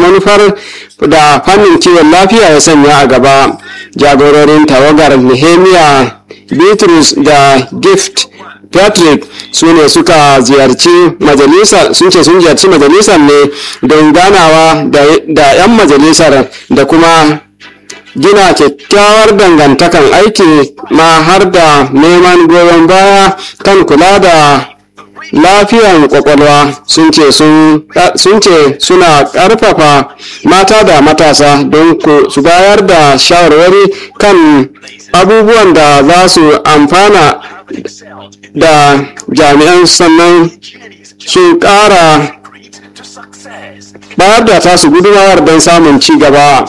manufar da fannin kiwon lafiya ya sanya a gaba jagororin tawagar nehemiah bitrus da gift patrick su ne suka ziyarci majalisar sun ce sun ziyarci majalisar ne don ganawa da 'yan majalisar da kuma gina kyakkyawar dangantakan aiki ma har da neman goyon baya kan kula da lafiyan kwakwalwa sun ce suna karfafa mata da matasa don su bayar da shawarwari kan abubuwan da za su amfana da jami'an sannan sun kara bayar da tasu gudunmawar don samun ci gaba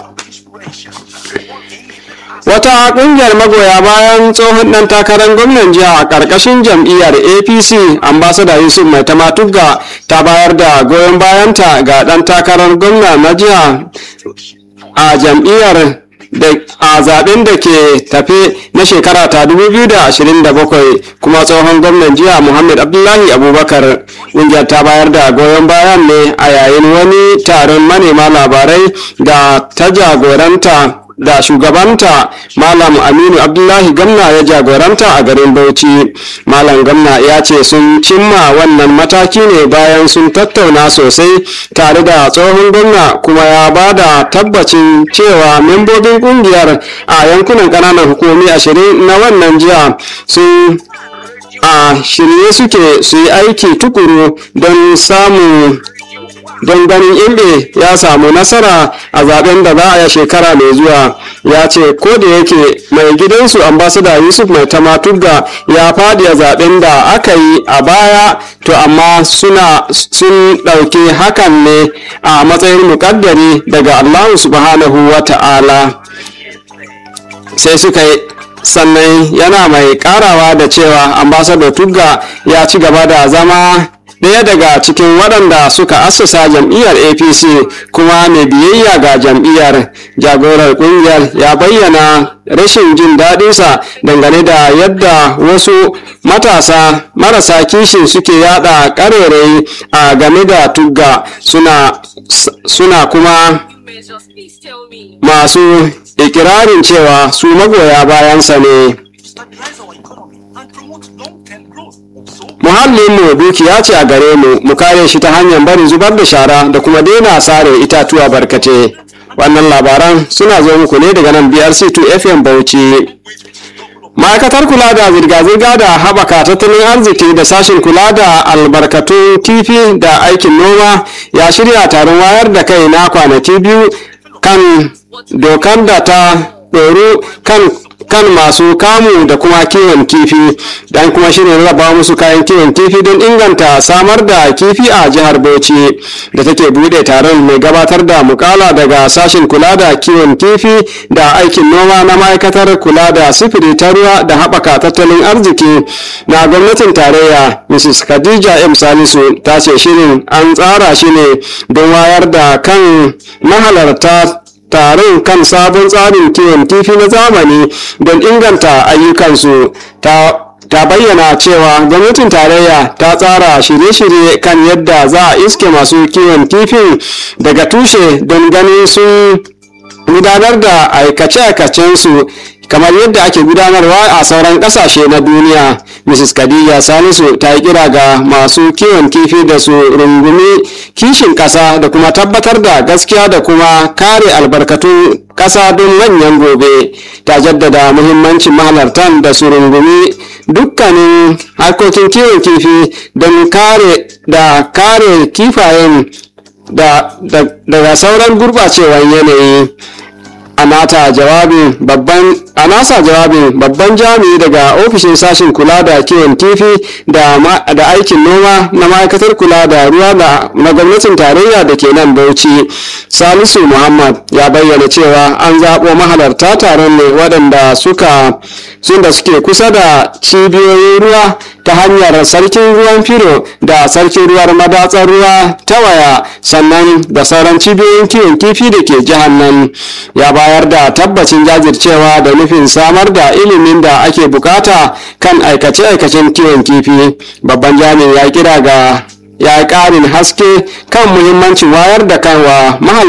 wata kungiyar magoya bayan tsohon dan takarar gwamnan jiha a karkashin jam'iyyar apc ambasada yusuf mai tamatugga ta bayar da goyon bayanta ga dan takarar gwamna na jiha a jam'iyyar a zaben da ke tafe na shekara ta 2027 kuma tsohon gwamnan jiha muhammad abdullahi abubakar ƙungiyar ta bayar da goyon bayan ne a yayin wani taron manema labarai da ta jagoranta da shugabanta malam aminu abdullahi gamna ya jagoranta a garin bauchi malam gamna ya ce sun cimma wannan mataki ne bayan sun tattauna sosai tare da tsohon gwamna kuma ya ba da tabbacin cewa membobin kungiyar a yankunan kananan hukumi ashirin na wannan jiha sun a shirye suke su yi aiki tukuru don samun don ganin imbe ya samu nasara a zaben da za a yi shekara mai zuwa ya ce ko da yake mai gidansu ambasada yusuf mai tamatugga ya fadi a zaben da aka yi a baya to amma suna sun ɗauki hakan ne a matsayin muƙaddari daga allahu subhanahu wa ta'ala sai suka yi sannan yana mai karawa da cewa ambassador tugga ya ci gaba da zama ɗaya daga cikin waɗanda suka assasa jam'iyyar apc kuma mai biyayya ga jam'iyyar jagorar ƙungiyar ya bayyana rashin jin daɗinsa dangane da yadda wasu matasa marasa kishin suke yada ƙarerayi a game da tugga suna, suna kuma masu ikirarin cewa su magoya bayansa ne muhallinmu dukiya ce a gare mu mu kare shi ta hanyar barin zubar da shara da kuma daina sare itatuwa barkate wannan labaran suna zo muku ne daga nan brc2 fm bauchi ma'aikatar kula da zirga-zirga da haɓaka tattalin arziki da sashen kula da albarkatun kifi da aikin noma ya shirya taron wayar da kai na kwanaki biyu kan dokar da ta ɗoru kan kan masu kamu da kuma kiwon kifi dan kuma shirin raba musu kayan kiwon kifi don inganta samar da kifi a jihar bauchi da take bude taron mai gabatar da mukala daga sashen kula da kiwon kifi da aikin noma na ma'aikatar kula da sifiri ta ruwa da haɓaka tattalin arziki na gwamnatin tarayya mrs khadija m salisu ta ce shirin an tsara shi ne don wayar da kan mahalarta taron kan sabon tsarin kiwon kifi na zamani don inganta ayyukansu ta ta bayyana cewa gwamnatin tarayya ta tsara shirye-shirye kan yadda za a iske masu kiwon kifin daga tushe don ganin sun gudanar da aikace-aikacensu kamar yadda ake gudanarwa a sauran kasashe na duniya mrs khadija salisu ta yi kira ga masu kiwon kifi da su rungumi kishin kasa da kuma tabbatar da gaskiya da kuma kare albarkatun kasa don manyan gobe ta jaddada muhimmancin mahalartan da su rungumi dukkanin harkokin kiwon kifi don kare da kare kifayen daga sauran gurɓacewar yanayi a nata jawabin babban a nasa jawabin babban jami'i daga ofishin sashen kula da kiwon kifi da, da aikin noma na ma'aikatar kula da ruwa da na gwamnatin tarayya da ke nan bauchi salisu muhammad ya bayyana cewa an zaɓo mahalarta taron ne waɗanda suka sun da suke kusa da cibiyoyin ruwa ta hanyar sarkin ruwan filo da sarkin ruwar madatsar ruwa ta waya sannan da sauran cibiyoyin kiwon kifi da ke jihar nan ya bayar da tabbacin jajircewa da nufin samar da ilimin da ake bukata kan aikace-aikacen kiwon kifi babban jami'in ya kira ga ya ƙarin haske kan muhimmancin wayar da kan wa